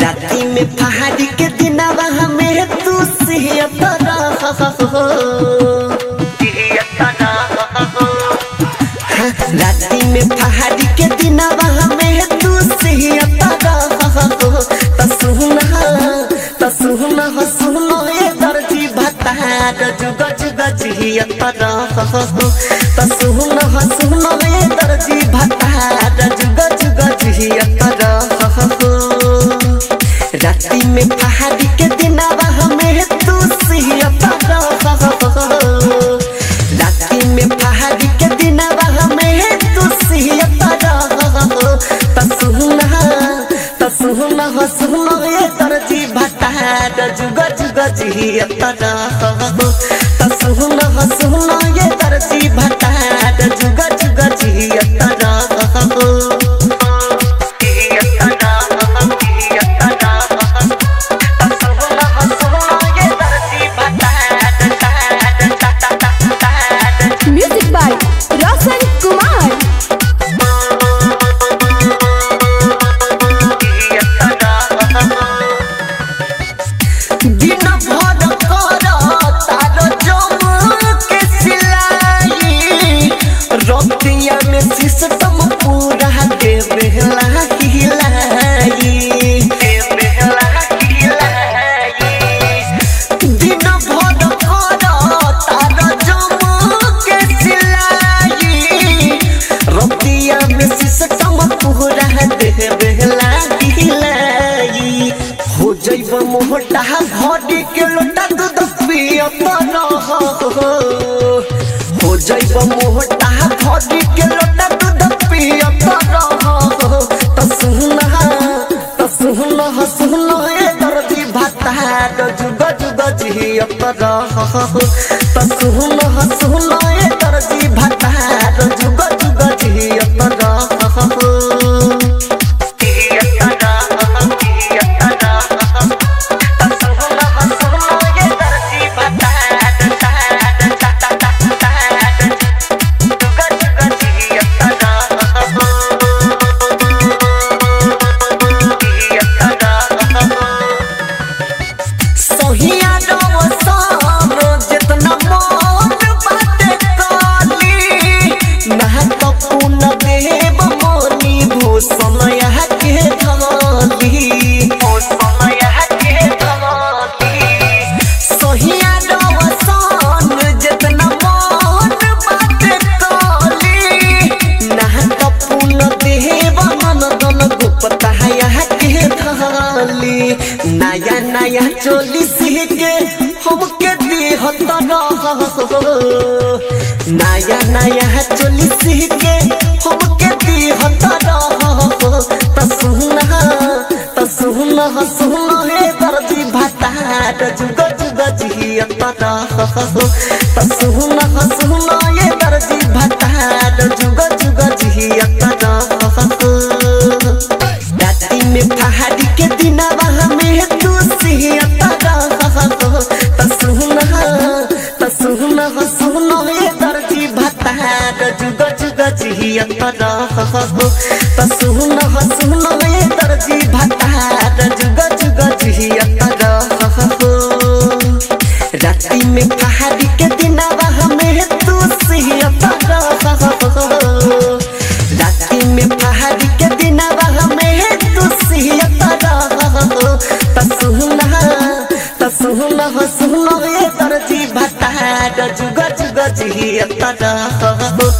राती में पहाड़ी के दिनावा हमें तू सिहतरा राती में पहाड़ी के दिनावा हमें तू सिहतरा तसुना तसुना हसुनो ए दर्जी भता जुग जुग जियतरा तसुना हसुनो ए दर्जी भता जुग जुग जियतरा राती में पहाड़ी के दिनावा हमें तू सिहतरा राती में पहाड़ी के दिनावा हमें तू सिहतरा तसुना तसुना हसुना ए दर्जी भता जुग जुग जियतरा तसुना हसुना ए दर्जी भता जुग जुग जियतरा Music by Roshan Kumar. दिन भर कर तार जम के सिलाई रतिया में सिस्टम पूरा दे बेहला हिलाई दिन भर कर तार जम के सिलाई रतिया में सिस्टम पूरा दे बेहला हिलाई हो जैब मोहटा घड़ी के लोटा दूध पियत रह हो जैब मोहटा घड़ी के लोटा दूध पियत रह तसुना तसुना हसुना ए दर्दी भाता जुग जुग जियत रह तसुना हसुना ए दर्दी भाता जुग जुग जियत रह सहिया रवसान जितना मन बाटे काली महत पुन देव मोनी भूषण यह के धमाली सहिया रवसान जितना मन बाटे काली महत पुन देव नंदन गुप्ता यह के धाली नया नया चोली सीखे हमके दिहत नया नया चोली सीखे हमके दिहत तसुना तसुना हसुना हे दर्दी भाता जुग जुग जियत तसुना हसुना ये दर्दी भाता जुग जुग जियत राती में पहाड़ी के दिनावा हमें तू सिहतरा तसुना तसुना हसुना ए दर्जी भता जुग जुग जियतरा तसुना हसुना ए दर्जी भता जुग जुग जियतरा राती में पहाड़ी के दिनावा हमें तू सिहतरा राती में पहाड़ी के दिनावा हमें तू सिहतरा तसुना तसुना हसुना ए दर्जी भता जुग जुग जियतरा